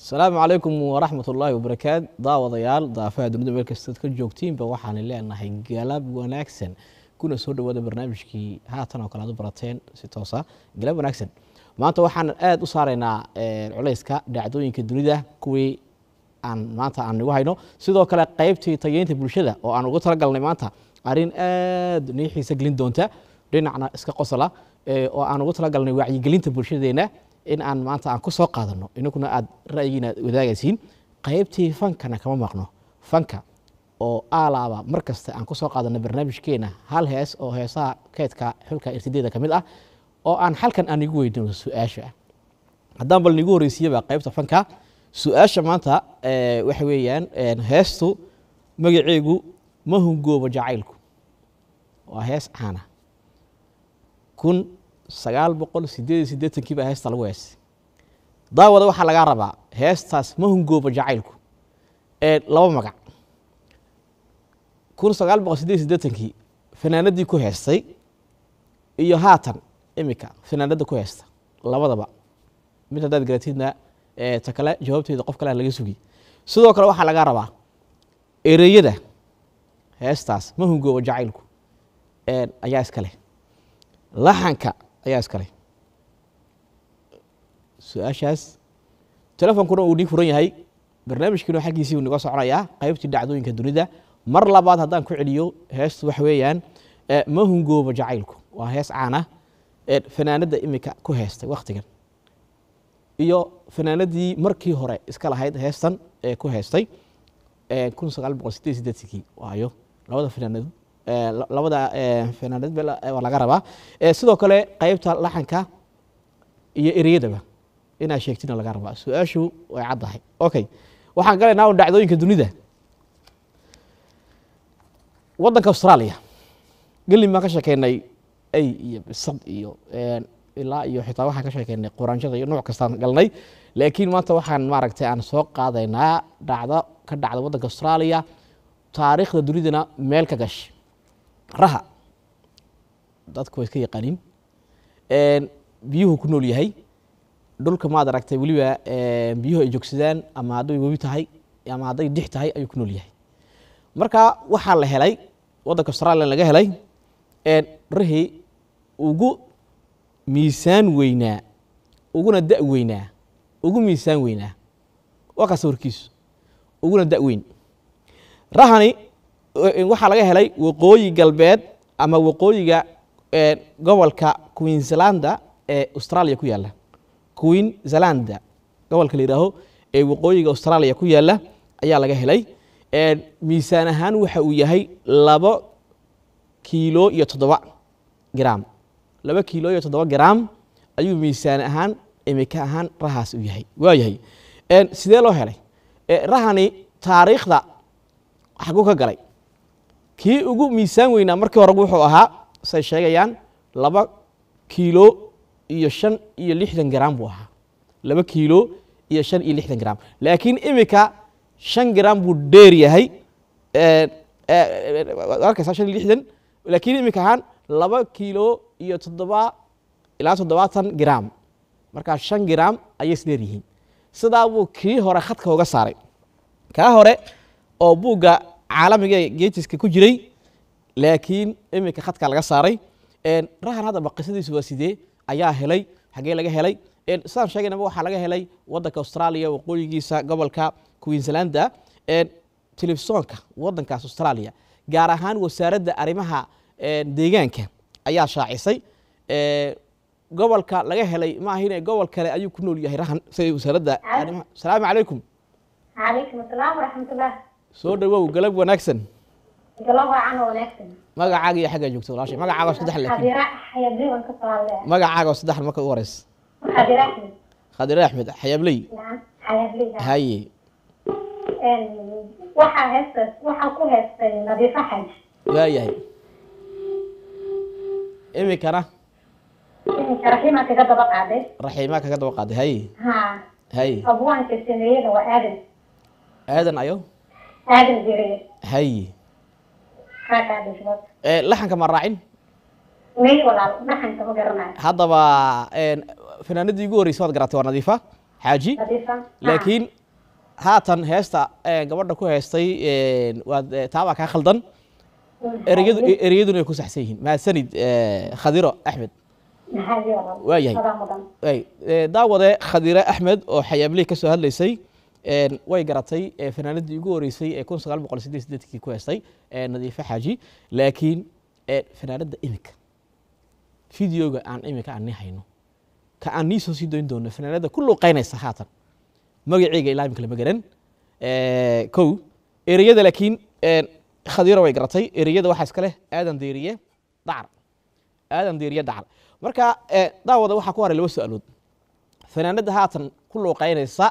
asalaamu calaykum waraxmat ullaahi wabarakaat daawadayaal daafaha dunida meel kastaad ka joogtiinba waxaan leenahay galab wanaagsan kuna soo dhawaada barnaamijkii haatan oo kale aad u barateen si toosa galab wanaagsan maanta waxaan aada u saaraynaa culayska dhacdooyinka dunida kuwii aan maanta aan igu hayno sidoo kale qeybtii tageynta bulshada oo aan ugu talagalnay maanta arrin aada nii xiisa gelin doonta dhinacna iska qosla oo aan ugu talagalnay wacyigelinta bulshadeena in aan maanta aan ku soo qaadano inaguna aad ra'yigiina wadaagaysiin qaybtii fankana kama maqno fanka oo aalaaba mar kasta aan ku soo qaadano barnaamijkeena hal hees oo heesaha keydka xulka irtideeda ka mid ah oo aan halkan aan igu weydino su-aasha haddaan bal nigu horreysiiyaba qaybta fanka su-aasha maanta waxa weeyaan heestu magaceegu ma hungoobo jacaylku waa hees caana kun sagaal boqol sideed iyo siddeetankii baa heesta lagu heestay daawada waxaa lagaa rabaa heestaas ma hungoobo jacaylku ee laba magac kun sagaal boqol sideed iyo siddeetankii fanaanadii ku heestay iyo haatan imika fanaanada ku heesta labadaba mid haddaad garatidna ta kale jawaabteeda qof kale laga sugi sidoo kale waxaa lagaa rabaa ereyada heestaas ma hungoobo jacaylku ayaa iska leh laxanka ayaa iska leh su-aashaas telefonkuna uu nii furan yahay barnaamijkiina xaggiisii uu niga soconayaa qaybtii dhacdooyinka dunida mar labaad haddaan ku celiyo heestu waxa weeyaan ma hungoobo jacaylku waa hees caana fanaanadda imika ku heestay wakhtigan iyo fanaanadii markii hore iska lahayd heestan ee ku heestay kun sagaal boqol sideed sideetankii waayo labada fanaanad labada fanaanad waa laga rabaa sidoo kale qeybta laxanka iyo ereyadaba inaa sheegtina laga rabaa su-aashu way caddahay okay waxaan galaynaa un dhacdooyinka dunida waddanka australia gelin baan ka sheekeynay ay iyo bisad iyo ilaa iyo xitaa waxaan ka sheekeynay quraanjada iyo nooc kastaan galnay laakiin maanta waxaan maaragtay aan soo qaadaynaa dhacdo ka dhacda waddanka australia taariikhda dunidana meel ka gashay raha dadku way iska yaqaaniin biyuhu ku nool yahay dhulka maad aragtay weliba biyuhu ay joogsadaan ama hadday webi tahay ama hadday dix tahay ayuu ku nool yahay marka waxaa la helay waddanka australia laga helay rahii ugu miisaan weynaa uguna da' weynaa ugu miisaan weynaa waa kaas warkiisu uguna da' weyn rahani waxaa laga helay waqooyi galbeed ama waqooyiga gobolka queenslanda ee australia ku yaalla queenslanda gobolka la yihaaho ee waqooyiga australia ku yaalla ayaa laga helay miisaan ahaan waxa uu yahay labo kiilo iyo toddoba gram laba kiilo iyo toddoba gram ayuu miisaan ahaan imika ahaan rahaas u yahay waa yahay sidee loo helay rahani taariikhda xaguu ka galay kii ugu miisaan weynaa markii hore wuxuu ahaa say sheegayaan laba kiilo iyo shan iyo lixdan gram buu ahaa laba kiilo iyo shan iyo lixdan gram laakiin imika shan gram buu dheer yahay arkaysaa shan iyo lixdan laakiin imika ahaan laba kiilo iyo toddoba ilaa toddobaatan gram markaa shan gram ayay isdheer yihiin sidaa buu kii hore khadka uga saaray kaa hore oo buugga caalamiga geetiska ku jiray laakiin iminka khadka laga saaray rahan haddaba qisadiisu waa sidee ayaa helay xagee laga helay sidaan sheegaynaba waxaa laga helay waddanka australia waqooyigiisa gobolka queenslanda telefisonka waddankaas australia gaar ahaan wasaaradda arrimaha deegaanka ayaa shaacisay gobolka laga helay ma ahine gobol kale ayuu ku nool yahay rahan sida wasaaradda arrimaha asalaamu calaykum calaykum asalaam waraxmatullah soo dhawow galab wanaagsan galab wacan oo wanaagsan magacaaga iyo xaggaa joogta walaashay magacaaga oo saddex laakiin xadira xayabdiban ka soo hadlaya magacaaga oo saddex marka ugu horeysa xadira axmed khadire axmed xayaabley nacam xayabdiga haye waxaa heesta waxaa ku heestay nadiifo xaj waayahay iminkana iminka raxiima kaga daba qaaday raxiimaa kaga daba qaaday haye ha haye abwaanka sameeyada waa aadan aadan ayo aadan jiriye haye kaa kaa dhishbad laxanka ma raacin may walaal dhaxanka ma garanayo haddaba fanaanadii ugu horreysay waad garatay waa nadiifa xaaji nadiifa laakiin haatan heesta eh, gabadha ku heestay eh, waad eh, taabaa kaa khaldan ereyadu ereyaduna ay ku saxsan yihiin mahadsanid eh, khadiro axmed maxaa walaal waa yahay adaa mudan ay eh, daawade khadire axmed oo xayaabley ka soo hadlaysay een, way garatay eh, fanaanadii ugu horeysay ee kun sagaal boqol sideed sideedkii ku heestay ee nadiife xaaji laakiin eh, fanaanada iminka videoga aan iminka aan nii hayno ka aan nii soo sii doyn doono fanaanada ku luuqeynaysa haatan magaceyga ilaa imika lama garan Eh, kow ereyada laakiin een, khadiro way garatay ereyada waxaa iska leh aadan deeriye dacar aadan deeriye dacar marka eh, daawada waxaa ku haray laba su-aalood fanaanada haatan ku luuqeynaysa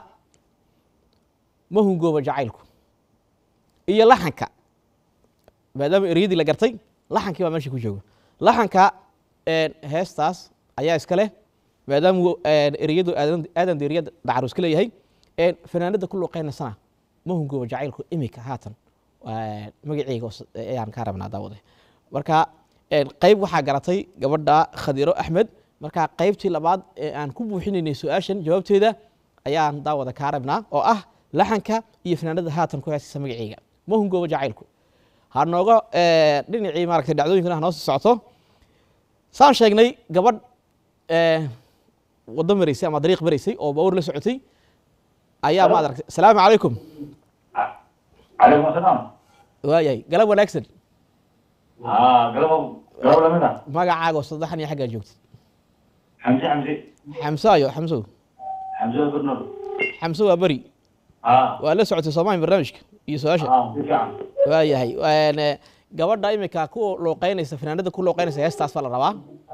ma hungooba jacaylku iyo laxanka maadaama ereyadii la gartay laxankii baa meesha ku jooga laxanka een, heestaas ayaa iska leh maadaama uu, een, ereyadu aadan aadan deeriye dacar uu iska leeyahay een, fanaanada ku luuqeynaysana ma hungooba jacaylku imika haatan Waa magaceyga oo s- ayaan kaa rabnaa daawade marka een, qayb waxaa garatay gabadha khadiro axmed marka qaybtii labaad ee aan ku buuxinaynay su-aashan jawaabteeda ayaan daawada kaa rabnaa oo ah laxanka iyo fanaanada haatan ku heesaysa magaceyga ma hungooba jacaylku ha nooga eh, dhinacii maaragtay dhacdooyinkana ha noo sii socoto saan sheegnay gabadh eh, waddo maraysay ama dariiq maraysay oo bawr la socotay ayaa maad aragtay asalaamu calaykum عليكم السلام waayahay galab wanaagsan اه قلبه قلبه لمنا magacaaga oo saddexan iyo xaggaa joogtay حمزه حمزه xamsaayo xamsow حمزه برنر xamso waa beri اه waa la socotay soomaali barnaamijka iyo su-aasha اه بالفعل waayahay Een, eh, gabadha imika ku luuqeynaysa fanaanada ku luuqeynaysa heestaas baa la rabaa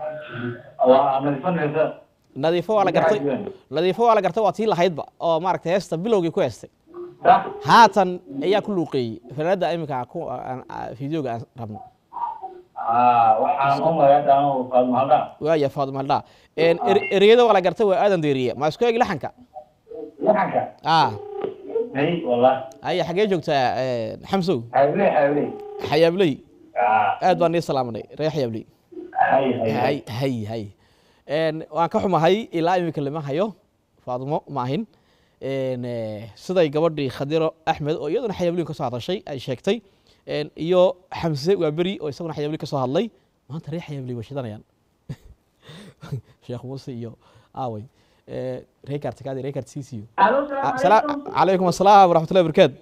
وانا الفن هذا nadiifo waa la gartay nadiifo waa la gartay waa tii lahaydba oo maaragtay heesta bilowgii ku heestay صح haatan ayaa ku luuqeeyey fanaanada imika ku aan- aan- videoga aan rabno اه وحان ام يا دانو فاضل هذا waaya faaduma haldhaa Een, ere- ereyada waa la gartay waa aadan deeriye ma isku eegi laxanka لحنك ah اي والله aya xagee joogtaa een, xamsow حبيبي حبيبي xayaabley اه aad baan nii salaamanay reer xayaabley هاي هاي hay hay hay Een, waan ka xumahay ilaa imika lama hayo faadumo maahin Een, eh, siday gabadhii khadiro axmed oo iyaduna xayaabliin ka soo hadashay ay sheegtay Een, iyo xamse waa beri oo isaguna xayaabliin ka soo hadlay maanta reer xayaabliin way shidanayaan sheekh muuse iyo aaway Eh, reer kaartikaadi reer kaartisiisiyo Alo, salaam Salaam- calaykum. calaykum asalaam waraxmatullahi wabarakaatu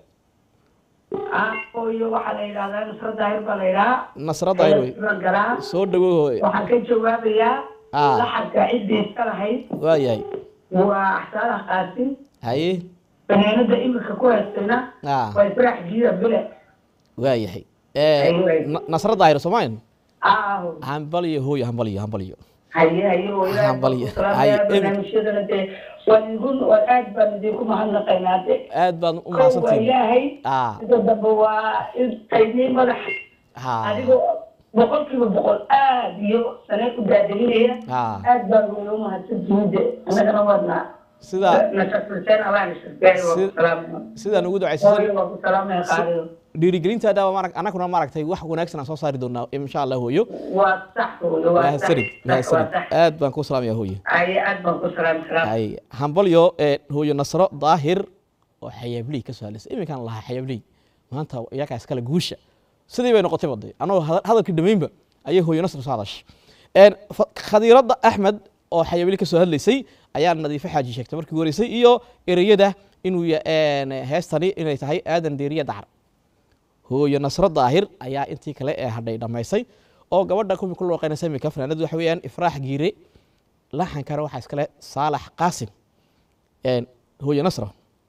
Ah, hooyo waxaa la yidhahdaa nusra daahir baa la yidhahaa nasradda ayr wey Xeelad galaa soo dhawow hooye waxaan ka jawaabayaa Ah. laxadka ciddii iska lahayd waa yahay waa axsaanaha qaasim haye fanaanada imika ku haystayna ah waa israax jiira bile waa yahay Eh, Aywe. na- nasradda ayr soomaalian ah hambaliyo hooyo hambaliyo hambaliyo haye haye oo ilaahay Waxaan baan balya- ku salaamayaa haye, em- barnaamijyadana dee waan idin waan aad baan idinku mahadnaqaynaa de aad baan u kow waa mahadsantihin ilaahay ah sida dambe waa intaydii madax ha adigoo boqolkiiba boqol aad iyo sanad u daadalinaya Ah. aad baan ugu mahadsantihiin de annagana waadnaa sida nasasulseen allah nasasgaari waa Si- ku salaamaya sidaan ugu hooyo ducaysan waa ku salaamaya qaaliyo dhiirigelintaada waa maarag- annaguna maaragtay wax wanaagsan aan soo saari doonaa insha allah hooyo waa sax hooyo waa sax mahadsanid sax waa mahadsanid sax aad baan ku salaamaya hooyo haye aad baan ku salaami salaam hay hambalyo ee hooyo nasro daahir oo xayaabley ka soo hadlaysay iminkaan lahaa xayaabley maanta iyakaa iskale guusha sidii bay noqotay baday anagoo hada- hadalkii dhammaynba ayay hooyo nasro soo hadashay Een, fa- khadiirada axmed oo xayaabley ka soo hadlaysay ayaa nadiifo xaaji sheegtay markii ugu horeysay iyo ereyada inuu ya- een, heestani inay tahay aadan deeriye dacar hooyo nasro daahir ayaa intii kale ee hadhay dhammaysay oo gabadha kuwii ku looqeynaysa imika fanaanadu waxa weeyaan ifraax giire laxankana waxaa iskale saalax qaasim Een, hooyo nasro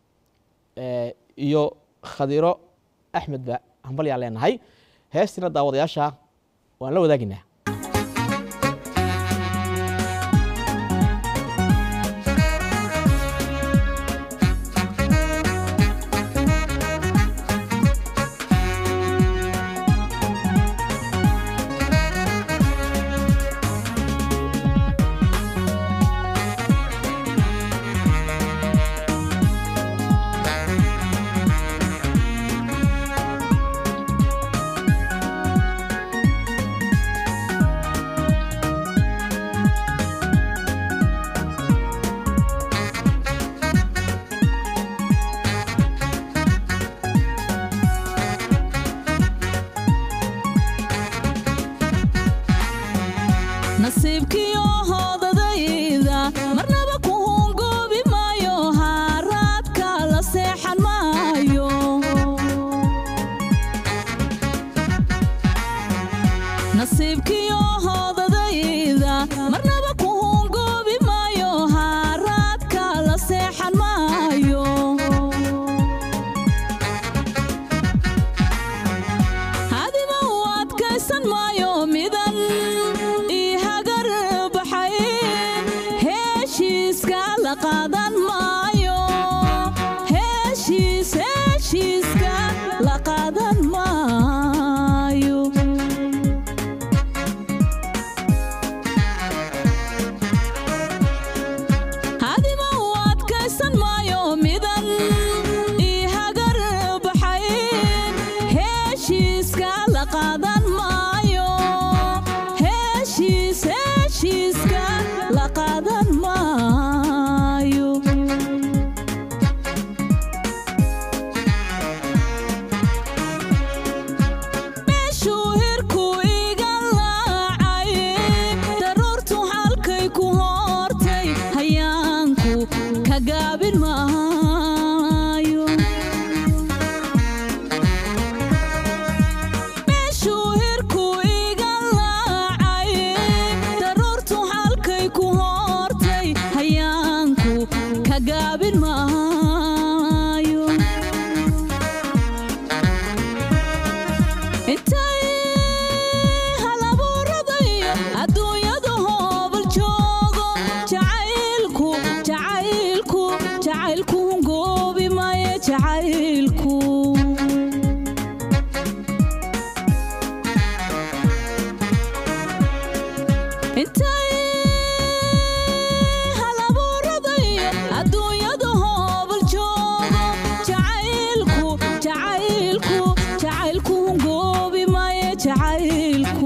Eh, iyo khadiro axmed ba hambalyaan leenahay heestina daawadayaasha waan la wadaaginaa Thank nasiibkiyo hoodadayda marnaba ku hungoobi maayo haaraadka la seexan maayo nasiibkiyo hoodadayda marnaba ku hungoobi maayo haaraadka la seexan maayo hadiba u adkaysan maayo midan ii hagar baxay heeshiiska la qaadan maayo heeshiis heeshiiska la qaadan maayo hadiba u adkaysan maayo midan ii hagar baxay heeshiiska la qaadan maayo heeshiis heeshiiska la qaadan maayo meeshuu hirku iga laacay daruurtu halkay ku hortay hayaanku ka gaabin maayo meeshuu hirku iga laacay daruurtu halkay ku hortay hayaanku ka gaabin maayo intay halabuuradayo adduunyadu hoobal joogo jacaylku jacaylku jacaylku hungoobi maayo jacaylku intay halabuuradayo adduunyadu hoobal joogo jacaylku jacaylku jacaylku hungoobi maayo jacaylku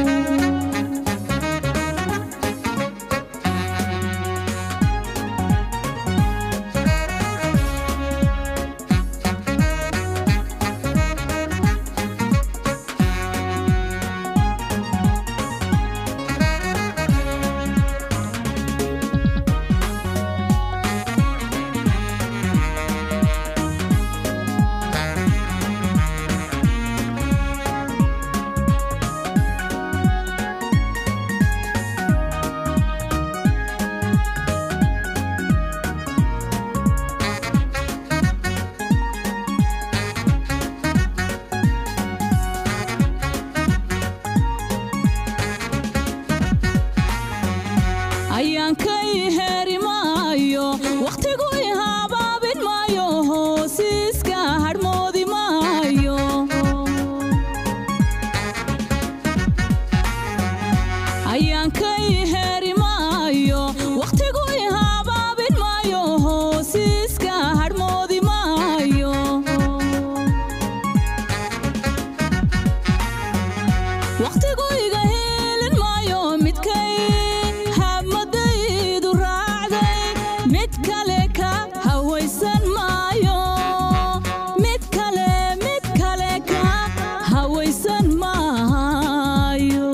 ayaankay heeri maayo wakhtigu i habaabin maayo hoosiiska hadhmoodi maayo ayaankay heeri maayo wakhtigu i habaabin maayo hoosiiska hadhmoodi maayo wakhtigu iga helin maayo midkay hamadaydu raacday mid kale ka hawaysan maayo mid kale mid kale ka hawaysan maayo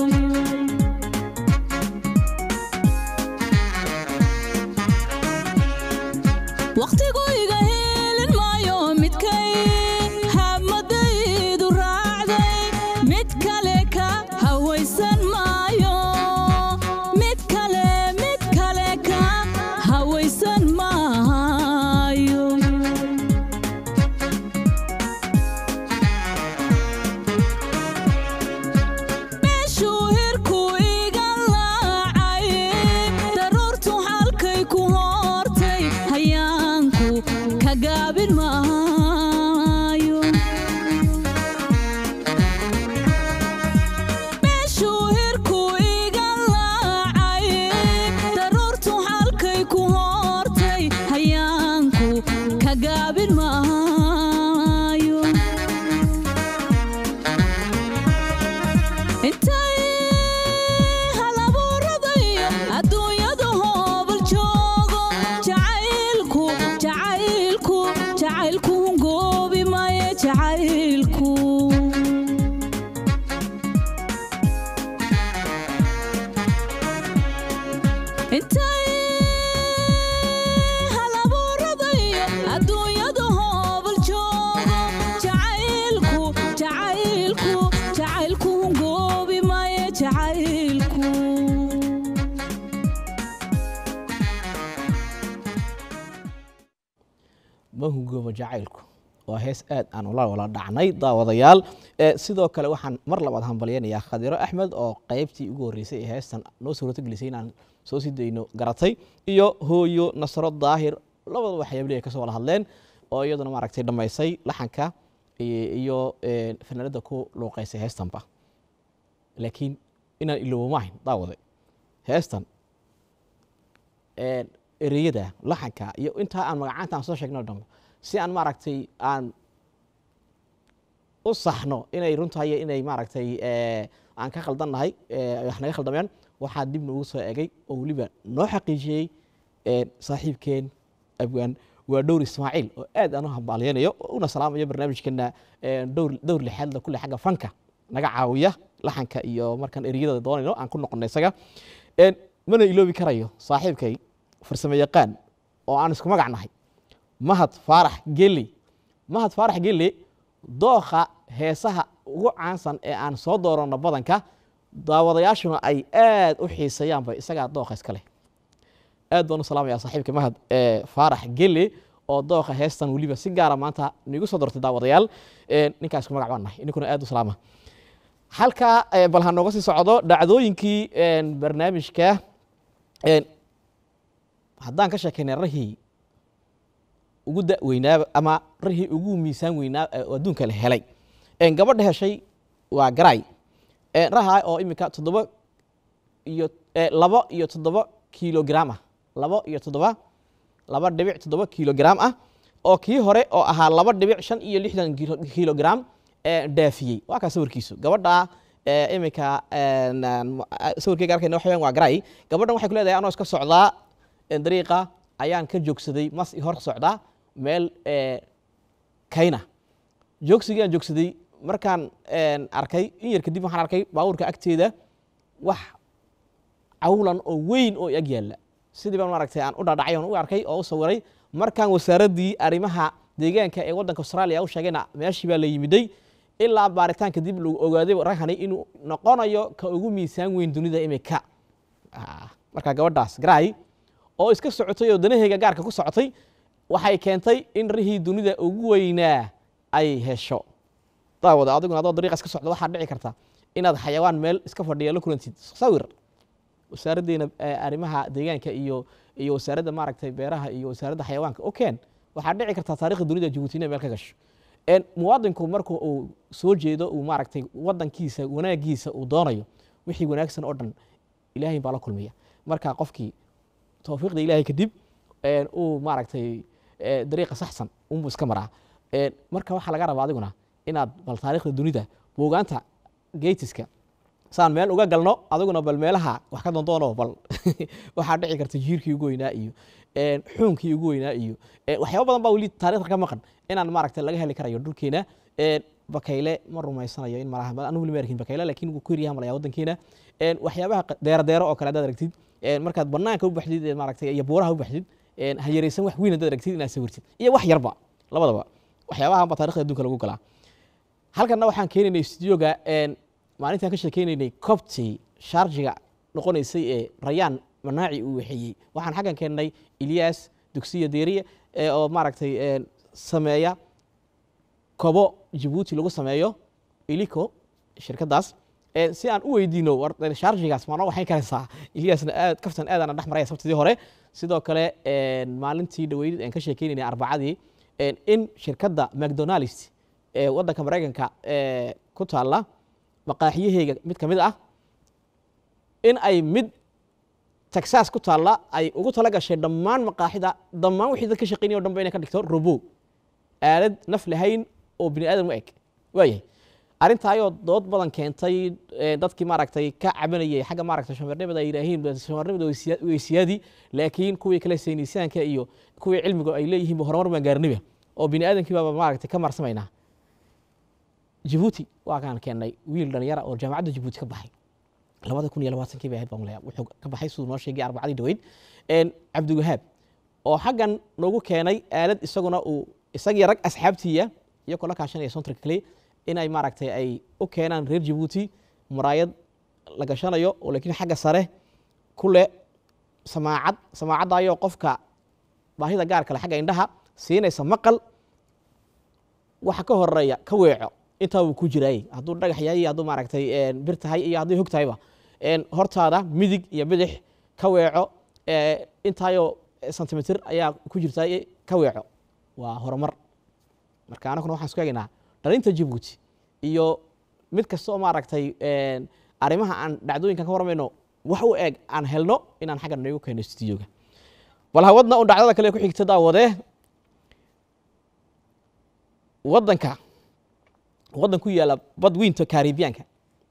wakhtigu iga helin maayo midkay hamadaydu raacday mid kale ka hawaysan maayo mid kale mid kale ka hawaysan maayo meeshuu hirku iga laacay daruurtu halkay ku hortay hayaanku ka gaabin maayo meeshuu hirku iga laacay daruurtu halkay ku hortay hayaanku ka gaabin maayo intay halabuuradayo adduunyadu hoobal joogo jacaylku jacaylku jacaylku hungoobi maayo jacaylku ma hungoobo jacaylku waa hees aad aan ula wala dhacnay daawadayaal Eh, sidoo kale waxaan mar labaad hambalyaynayaa khadiro axmed oo qaybtii ugu horreysay ee heestan noo suurto gelisay inaan soo sii dayno garatay iyo hooyo nasro daahir labadaba waxyaabli ay kasoo wada hadleen oo iyaduna maaragtay dhammaysay laxanka iyo iyo, eh, fanaanada ku luuqaysay heestanba laakiin inaan iloobo maahayn daawade heestan een, ereyada laxanka iyo intaa aan magacaanta aan soo sheegno o dhan si aan maaragtay aan u saxno inay runtahay iyo inay maaragtay eh, aan ka khaldannahay eh, wax naga khaldameen waxaa dib noogu soo egay oo weliba noo xaqiijiyey een, saaxiibkeen abwaan waa dhowr ismaaciil oo aad aan u hambaalyaynayo oo una salaamayo barnaamijkeena een, dhowr dhowr lixaadla kule xagga fanka naga caawiya laxanka iyo markaan ereyada doonayno aan ku noqono isaga Een, mana iloobi karayo saaxiibkay farsamo yaqaan oo aan isku magac nahay mahad faarax geli mahad faarax geli dooqa heesaha ugu caansan ee aan soo dooranno badanka daawadayaashuna ay aad u xiiseeyaanba isagaa dooqa iska leh aad baan u salaamayaa saaxiibka mahad ee faarax geli oo dooqa heestan weliba si gaara maanta nigu soo doortay daawadayaal Een, ninkaa isku magac baan nahay ininkuna aad u salaama halkaa eh, bal ha nooga sii socdo dhacdooyinkii een, barnaamijka een, haddaan ka sheekaynay rahii ugu da weynaa ama rahii ugu miisaan weynaa ee oo adduunka la helay Een, gabadha heshay waa garay Een, raha oo iminka toddoba iyo eh, labo iyo toddoba kilogram ah labo iyo toddoba laba dhibic toddoba kilogram ah oo kii hore oo ahaa laba dhibic shan iyo lixdan kilo- kilogram ee dhaafiyey waa kaa sawirkiisu gabadha ee, iminka een, een, sawirkeyga arkayna waxa weeyaan waa garay gabadhan waxay ku leedahay anoo iska socdaa een, dariiqa ayaan ka joogsaday mas i hor socdaa meel ee, kayna joogsigii aan joogsaday markaan een, arkay in yar kadib waxaan arkay baabuurka agteeda wax cawlan oo weyn oo ag yaalla sidii baan maaragtay aan u dhadhacay oon u arkay oo u sawiray markaan wasaaraddii arrimaha deegaanka ee waddanka australia u sheegayna meeshii baa la yimiday ilaa baaritaan kadib lagu ogaaday raghani inuu noqonayo ka ugu miisaan weyn dunida imika Ah, marka gabadhaas garay oo iska socotay oo danaheyga gaarka ku socotay waxay keentay in rihii dunida ugu weynaa ay hesho daawada adiguna adoo dariiqa iska socda waxaa dhici karta inaad xayawaan meel iska fadhiya la kulantid sawir wasaaraddeena eh, arrimaha deegaanka iyo iyo wasaaradda maaragtay beeraha iyo wasaaradda xayawaanka okeen waxaa dhici kartaa taariikhda dunida jabuuti inay meel ka gasho En muwaadinku marka uu soo jeedo uu maaragtay wadankiisa wanaagiisa uu doonayo wixii wanaagsan oo dhan ilaahay baa la kulmiya marka qofkii towfiiqda ilaahay kadib en, uu maaragtay eh, dariiqa saxsan unbuu iska maraa En, marka waxaa laga rabaa adiguna inaad bal taariikhda dunida buugaanta geytiska saan meel uga galno adiguna bal meelaha wax ka dondoono bal waxaa dhici karta jiirkii ugu weynaa iyo een, xuunkii ugu weynaa iyo een, waxyaabo badan baa weli taariikhda ka maqan inaan maaragta laga heli karayo dhulkeena een, bakayle ma rumaysanayo in malaha anu weli ma arkin bakayle laakiin wuu ku yaryaha malaya waddankeena een, waxyaabaha qa- deero deero oo kale haddaad aragtid een, markaad banaanka u baxdid ee maaragtay iyo buuraha u baxdid een, ha yaraysan wax weyn haddaad aragtid inaad sawirtid iyo wax yarba labadaba waxyaabahan baa taarikhda adduunka lagu galaa halkanna waxaan keenaynay studioga een, maalintaan ka sheekeynaynay cobti sharjiga noqonaysay ee rayaan manaaci uu waxeeyey waxaan xaggan keennay ilyas dugsiya deeriye ee oo maaragtay een, sameeya kobo jabuuti lagu sameeyo ilico shirkadaas ee si aan u weydiino war sharjigaas maanoo waxay karaysaa ilyasna aad kaftan aadana dhex maraya sabtidii hore sidoo kale een, maalintii dhaweyd aan ka sheekeynaynay arbacadii een, in shirkadda mcdonalds ee waddanka maraykanka ee ku taalla maqaaxiyaheyga mid ka mid ah in ay mid texas ku taalla ay ugu tala gashay dhammaan maqaaxida dhammaan wixii dad ka shaqeynaya o dhan ba inay ka dhigto robo aalad naf lahayn oo bini aadam u eg waayahay arrintaayoo dood badan keentay ee, dadkii maaragtay ka cabanayay xagga maaragtay shamarnimada ay yidhaahiin shamarnimada way siya- way siyaadi laakiin kuwii kale saynisaanka iyo kuwii cilmiga ay leeyihiin ba horumar baan gaarniba oo bini aadamkii baaba maaragtay ka marsamaynaa jabuuti waa kaan keennay wiil dhalinyara oo jaamacadda jabuuti ka baxay labada kun iyo labaatankii bay ahayd baan leeyahay wuxuu ka baxay siduu noo sheegay arbacadii dhaweyd een, cabdiwahaab oo xaggan noogu keenay aalad isaguna uu isagii rag asxaabtiiya iyagoo la kaashanaya sontarka kale inay maaragtay ay u keenaan reer jabuuti muraayad la gashanayo oo laakiin xagga sare ku leh samaacad samaacaddaayoo qofka baahida gaar kale xagga indhaha siinaysa maqal waxa ka horeeya ka weeco intaa wuu ku jiraay hadduu dhagax yahay iyo hadduu maaragtay een, bir tahay iyo haddii hog tahayba een, hortaada midig iyo bidix ka weeco ee, intaayoo sentimitir ayaa ku jirta ka weeco waa horumar marka anaguna waxaan isku egaynaa dhalinta jabuuti iyo mid kasta oo maaragtay een, arrimaha aan dhacdooyinkan ka warmayno wax u eg aan helno inaan xagga noogu keeno studioga bal hawadna un dhacdada kale ku xigta daawadee waddanka waddan ku yaala badweynta karibiyaanka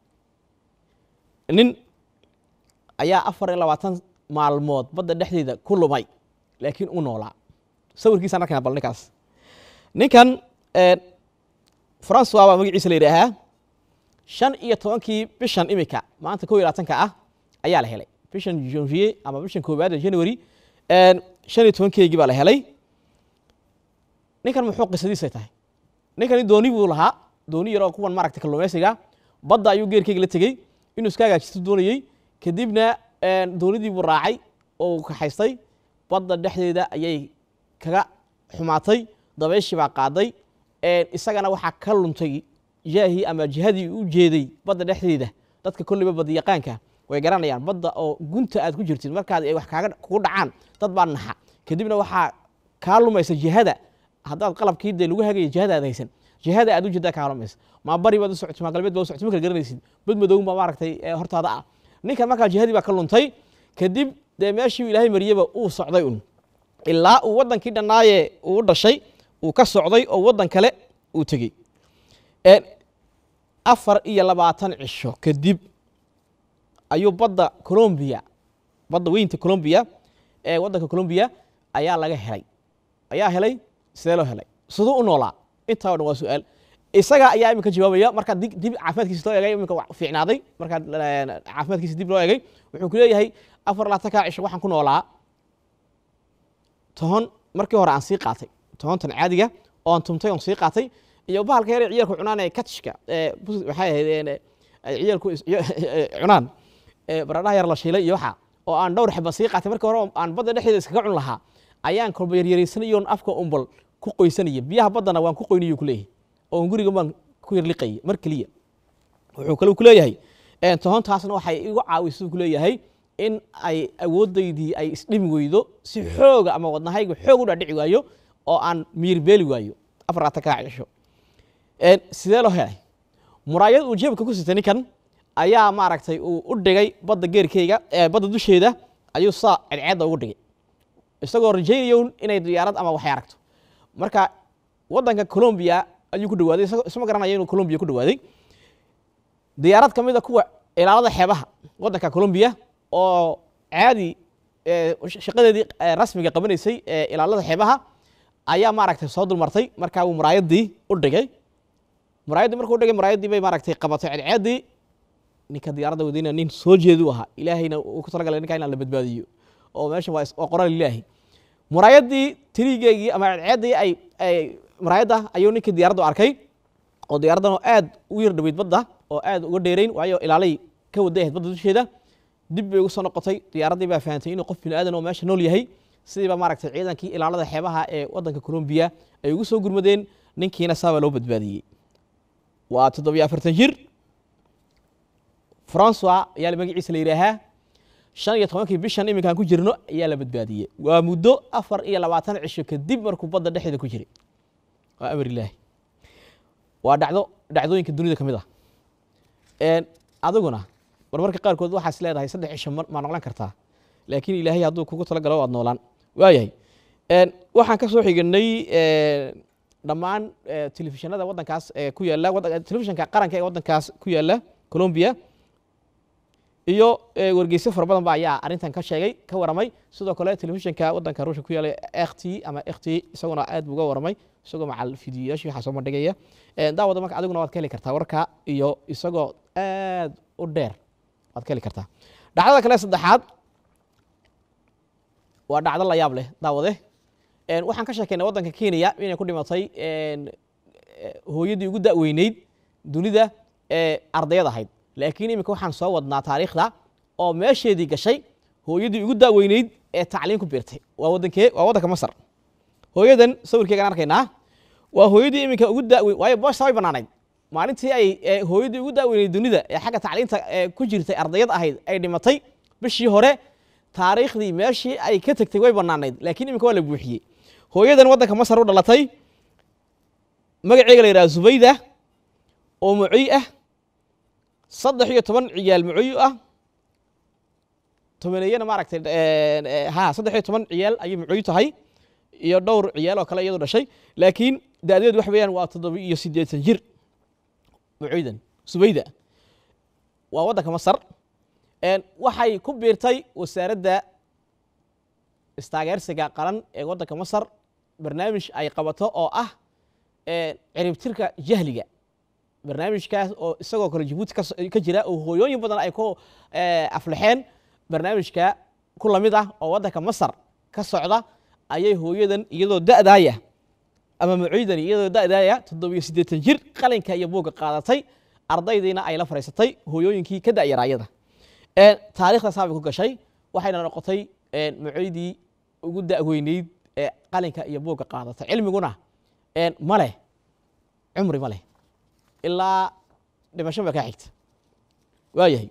nin ayaa afar iyo labaatan maalmood badda dhexdeeda ku lumay laakiin u noolaa sawirkiisaan arkayna bal ninkaas ninkan een, francois baa magaciisa la yidhaahaa shan iyo tobankii bishan imika maanta kow iyo labaatanka ah ayaa la helay bishan janvier ama bishan koowaad ee january een, shan iyo tobankeygii baa la helay ninkan muxuu qisadiisa tahay ninkani dooni buu lahaa dooni yaroo kuwan maaragtay kalluumaysiga badda ayuu geerkeyga la tegey inuu iska hagaajisto doonayey kadibna een, doonidii buu raacay oo uu kaxaystay badda dhexdeeda ayay kaga xumaatay dabayshii baa qaaday een, isagana waxaa ka luntay jaahii ama jihadii u jeeday badda dhexdeeda dadka kolleyba badiyaqaanka way garanayaan badda oo gunta aad ku jirtid markaad ay wax kaaga kugu dhacaan dad baa naxa kadibna waxaa kaa lumaysa jihada haddaad qalabkii dee lagu hagaya jihada aad haysan jihada aad u jeedaa kaa lumaysa maa bari baad u socotay maa galbeed baad u socotay ma kala garanaysid bad madown baa maaragtay ee hortaada ah ninkan markaa jihadii baa ka luntay kadib dee meeshii ilaahay mariyaba uu socday un ilaa uu waddankii dhannaaye uu u dhashay uu ka socday oo waddan kale uu tegey Een, afar iyo labaatan cisho kadib ayuu badda colombia badda weynta colombia ee waddanka colombia ayaa laga helay ayaa helay sidee loo helay siduu u noolaa intaa o dhan waa su-aal isaga ayaa iminka jawaabaya markaa dib dib caafimaadkiisa loo egay iminka waa fiicnaaday markaa een, caafimaadkiisa dib loo egay wuxuu ku leeyahay afar labaatanka cisho waxaan ku noolaa tohon markii hore aan sii qaatay tohontan caadiga oo aan tumtay oon sii qaatay iyo bahalka yar ee ciyaalku cunaan ee katishka ee bus- waxay ahayd een, ay ciyaalku is- cunaan ee baradhaha yar la shiilay iyo waxa oo aan dhowr xaba sii qaatay markii hore oo aan badda dhexdeeda iskaga cun lahaa ayaan kolba yaryaraysanayoon afka umbal ku qoysanaya biyaha baddana waan ku qoynayo ku leeyahay oo guriga baan ku yarliqayay mar keliya wuxuu kale ku leeyahay een, tohontaasna waxay igu caawisay ku leeyahay in ay awoodaydii ay isdhimi weydo si xooga ama wadnahayga xoog u dhaadhici waayo oo aan miyirbeeli waayo afar labaatan kaa cisho Een, sidee loo helay muraayad uu jeebka ku sitay ninkan ayaa maaragtay uu u dhigay badda geerkeyga ee badda dusheeda ayuu saa cadceedda ugu dhigay isagoo rajaynayo inay diyaarad ama waxay aragto marka waddanka colombia ayuu ku dhawaaday isagoo isma garanaya inuu colombia ku dhawaaday diyaarad ka mid a kuwa ilaalada xeebaha waddanka colombia oo caadi ee, shaqadeedii ee, rasmiga qabanaysay ee ilaalada xeebaha ayaa maaragtay soo dulmartay markaa uu muraayadii u dhigay muraayaddii markuu dhigay muraayaddii bay maaragtay qabatay cadceeddii ninka diyaaradda wadayna nin soo jeedu ahaa ilaahayna uu ku talagalay ninka inaan la badbaadiyo oo meesha waa is- waa qoraal ilaahi muraayaddii tirigeygii ama cadceeddii ay ay muraayadda ayuu ninkii diyaaraddu arkay oo diyaaraddan oo aad u yar dhaweyd badda oo aad uga dheerayn waayo ilaalay ka waday ahayd badda dusheeda dib bay ugu soo noqotay diyaaraddii baa fahantay inuu qof bini aadan oo meesha nool yahay sidiiba maaragtay ciidankii ilaalada xeebaha ee waddanka colombia ay ugu soo gurmadeen ninkiina saabaa loo badbaadiyey waa toddobiyo afartan jir francois ayaa magaciisa la yidhaahaa shan iyo tobankii bishan iminkaan ku jirno ayaa la badbaadiyey waa muddo afar iyo labaatan cisho kadib markuu badda dhexdeeda ku jiray waa amar ilaahi waa dhacdo dhacdooyinka dunida ka mid ah Een, adiguna marmarka qaarkood waxaas leedahay saddex cisho ma ma noqon kartaa laakiin ilaahay hadduu kugu talagalo waad noolaan waayahay Een, waxaan ka soo xiganay een, dhammaan eh, telefishinada waddankaas ee ku yaala waddan- telefishinka qaranka ee waddankaas ku yaala colombia iyo eh, wargeyso fara badan ba ayaa arrintan ka sheegay ka waramay sidoo kale telefishinka waddanka ruushka ku yaala rt ama kt isaguna aad buu uga waramay isagoo macal fidiyoyaashii waxaa soo bandhigaya Eh, daawada marka adiguna waad ka heli kartaa warka iyo isagoo aad u dheer waad ka heli kartaa dhacdada kale saddexaad waa dhacdo la yaab leh daawade Een, waxaan ka sheekeynay waddanka kenya inay ku dhimatay een, eh, hooyadii ugu da'weyneyd dunida ee ardayad ahayd laakiin iminka waxaan soo wadnaa taariikhda oo meesheedii gashay hooyadii ugu da'weyneyd ee tacliin ku biirtay waa wadankee waa waddanka masar hooyadan sawirkeegaan arkaynaa waa hooyadii iminka ugu daaweyn waayo boosha way banaanayd maalintii ay ee, hooyadii ugu daaweynay dunida ee xagga tacliinta ee ku jirtay ardayad ahayd ay dhimatay bishii hore taariikhdii meeshii ay ka tegtay way banaanayd laakiin iminka waa la buuxiyey hooyadan waddanka masar u dhalatay magaceega la yidhaha zubayda oo mucoy ah saddex iyo toban ciyaal mucoy ah tobaneeyana maaragtay een, ee, ha saddex iyo toban ciyaal ayay mucoy tahay iyo dhowr ciyaal oo kale iyadu dhashay laakiin da'deedu wax weeyaan waa toddoba iyo siddeetan jir mucoydan subayda waa waddanka masar een, waxay ku biirtay wasaaradda istaageersiga qaran ee waddanka masar barnaamij ay qabato oo ah ee, ciribtirka jahliga barnaamijkaas oo isagoo kale jabuuti ka so- ka jira oo hooyooyin badan ay ku ee, aflaxeen barnaamijka ku lamid ah oo waddanka masar ka socda ayay hooyadan iyadoo da'daaya ama mucoydani iyadoo da'daaya toddobiyo siddeetan jir qalinka iyo buugga qaadatay ardaydiina ay la fadhiisatay hooyooyinkii ka da'yaraayada Ee, taariikhda saabay ku gashay waxayna noqotay ee, mucoydii ugu da'weyneyd ee qalinka iyo buugga qaadatay cilmiguna ee, ma leh cumri ma leh ilaa dhimasho ba kaa xigta waayahay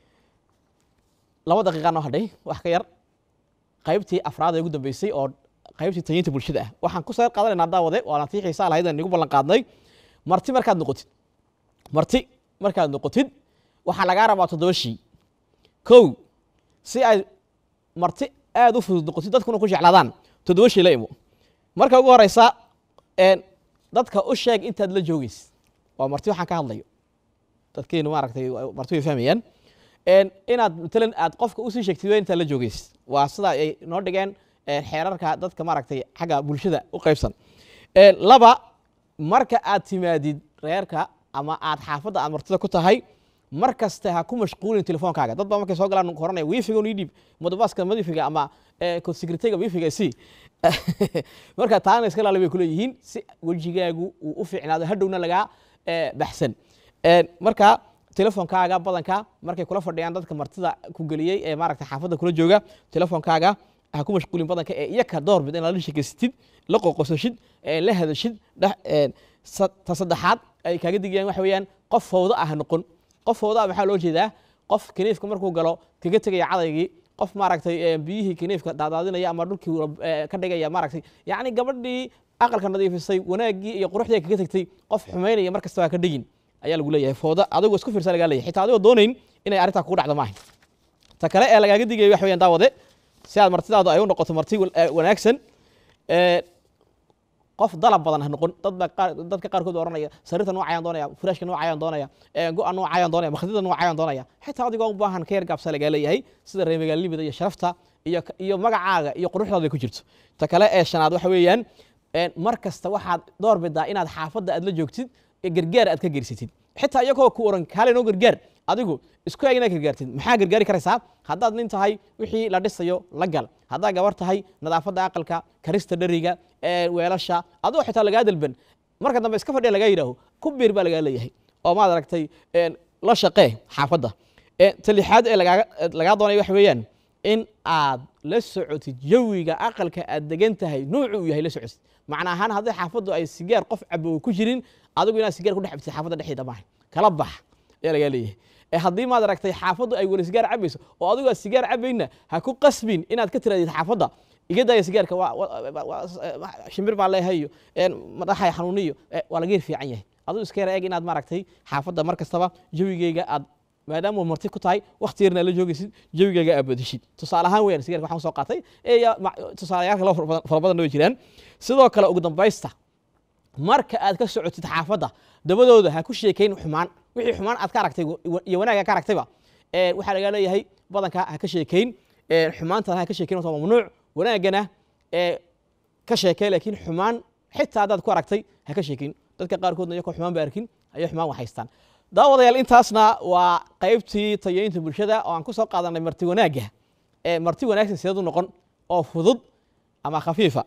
laba daqiiqa noo hadhay wax ka yar qaybtii afraad ee ugu dambeysay oo qaybtii tayinta bulshada ah waxaan ku soo qaadanaynaa daawade waana tii xiisaa lahayd aan igu ballan qaadnay marti markaad noqotid marti markaad noqotid waxaa lagaa rabaa toddoba shii kow si ay marti aad u fudud noqotid dadkuna ku jeclaadaan toddoba shii la imo marka ugu horeysa een, dadka u sheeg intaad la joogeys waa marti waxaan ka hadlayo dadkeenu maaragtay waa- marti way fahmayaan een, inaad matalan aad qofka usii sheegtid waa intaad la joogeys waa sida ay noo dhigeen een, xeerarka dadka maaragtay xagga bulshada u qaybsan Een, laba marka aad timaadid reerka ama aad xaafadda aad martida ku tahay mar kasta ha ku mashquulin telefoonkaaga dad baa markay soo galaan horanaya wifiga ii dhiib modobaska madifiga ama secretariga wifiga si marka taana iska ilaali bay kuleeyihiin si wejigaagu uu u fiicnaado hadhowna lagaa eh, baxsan Een, marka telefoonkaaga badanka markay kula fadhiyaan dadka martida ku geliyey ee maaragta xaafadda kula jooga telefoonkaaga ha ku mashquulin badanka ee iyaka doorbid inaad la sheekeysatid la qoqosashid ee la hadashid dhex een, sa- ta saddexaad ay kaaga digayaan waxa weeyaan qof fowdo ah ha noqon qof fowdo ah maxaa loo jeedaa qof kiniifka markuu galo kaga tegaya cadaygii qof maaragtay ee, biyihii kiniifka daadaadinaya ama dhulkii ee, ka dhigaya maaragtay yacni gabadhii aqalka nadiifisay wanaaggii iyo quruxdii kaga tegtay qof xumaynaya mar kasta waa ka dhigin ayaa lagu leeyahay fooda adigoo isku fiirsa lagaa leeyahay xitaa adigoo doonayn inay arrintaa kugu dhacdo maaha ta kale ee lagaaga digaya wax weeyaan daawade si aad martidaadu ay u noqoto marti wan- eh, wanaagsan ee, qof dalab badan ha noqon dad baa qaar dadka qaarkood baa oranaya sariirta noocayaan doonaya furaashka noocayaan doonaya ee, go-a noocayaan doonaya makhdida noocayaan doonaya xitaa adigoo u baahan ka yar gaabsa lagaa leeyahay sida reer magaalanimada iyo sharafta iyo iyo magacaaga iyo quruxdaada ay ku jirto ta kale ee shanaad waxa weeyaan een, mar kasta waxaad door bidaa inaad xaafadda aad la joogtid ee gargaar aad ka gersatid xitaa iyagoo ku oran kaale noo gargaar adigu isku eg inaad gargaartid maxaa gargaari karaysaa haddaad nin tahay wixii la dhisayo la gal haddaad gabar tahay nadaafadda aqalka karista dheriga ee weelasha adoo xitaa lagaa dalban marka dambe iska fadhiya lagaa yidhaaho ku biir baa lagaa leeyahay oo maad aragtay een, la shaqee xaafadda Ee, ta lixaad ee lagaaga ee lagaa doonaya waxa weeyaan in aad la socotid jawiga aqalka aad degan tahay nuucu uu yahay la socotid macna ahaan haddii xaafaddu ay sigaar qof cabo ku jirin adigu inaad sigaar ku dhex cabtid xaafadda dhexdeeda maaha kala bax ayaa lagaa leeyahay ee haddii maad aragtay xaafaddu ay weli sigaar cabayso oo adigu aad sigaar cabayna ha ku qasbin inaad ka tiraadid xaafadda iga daaya sigaarka waa- waa- waa- waa- shimbir baa leeyahay iyo een, madaxay xanuuniyo ee, waa laga yar fiican yahay adigu iska yar eeg inaad maaragtay xaafadda mar kastaba jawigeyga aad maadaama marti ku tahay wakti yarna la joogaysid jawigaaga aad badishid tusaale ahaan weeyaan sigaarka waxaan soo qaatay ee ya- ma- tusaalayaal kale oo fara badan- fara badanna way jiraan sidoo kale ugu dambaysta marka aad ka socotid xaafadda dabadooda ha ku sheekayn xumaan wixii xumaan aad ka aragtay wa- iyo wanaaga ka aragtayba ee, waxaa lagaa leeyahay badanka ha ka sheekayn ee, xumaantana ha ka sheekayn waa mamnuuc wanaagana ee, ka sheekay laakiin xumaan xitaa haddaad ku aragtay ha ka sheekin dadka qaarkoodna iyakoo xumaan ba arkin ayay xumaan waxaystaan daawadayaal intaasna waa qaybtii tayeynta bulshada oo aan ku soo qaadanay marti wanaagga ee marti wanaagsan sideed u noqon oo fudud ama khafiifa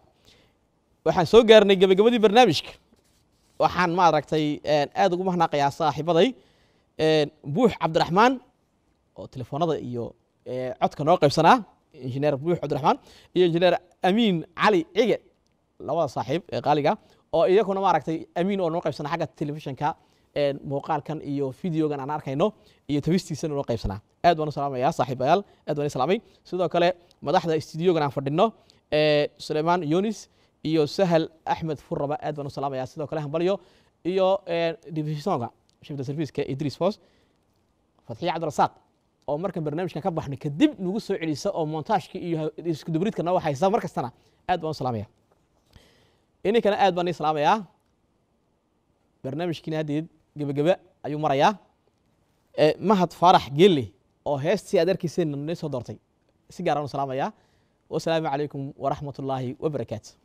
waxaan soo gaarnay gebagabadii barnaamijka waxaan maaragtay een, aad ugu mahnaaqayaa saaxiibaday een, buux cabdiraxmaan oo telefoonada iyo ee, codka noo qaybsanaa injineer buux cabdiraxmaan iyo injineer amiin cali cige labada saaxiib ee qaaliga oo iyakuna maaragtay amiin oo noo qaybsana xagga telefishinka een, muuqaalkan iyo videogan aan arkayno iyo tabistiisana noo qaybsanaa aad baan u salaamayaa saaxiibayaal aad baan i salaamay sidoo kale madaxda studiogan aan fadhino ee sulaymaan yunis iyo sahal axmed furraba aad baan u salaamayaa sidoo kale hambalyo iyo een, divisonga shifta serviceka idris fos fatxiye cabdirasaaq oo markan barnaamijkan ka baxno kadib nagu soo celisa oo montaajka iyo iskudubridka noo waxaysa mar kastana aad baan u salaamaya ininkana aad baan ii salaamayaa barnaamijkiina haddeed gebagebe ayuu marayaa Eh, mahad faarax geelle oo heestii aad arkayseen nii soo doortay si gaaraan u salaamayaa wasalaamu calaykum waraxmat ullaahi wabarakaatu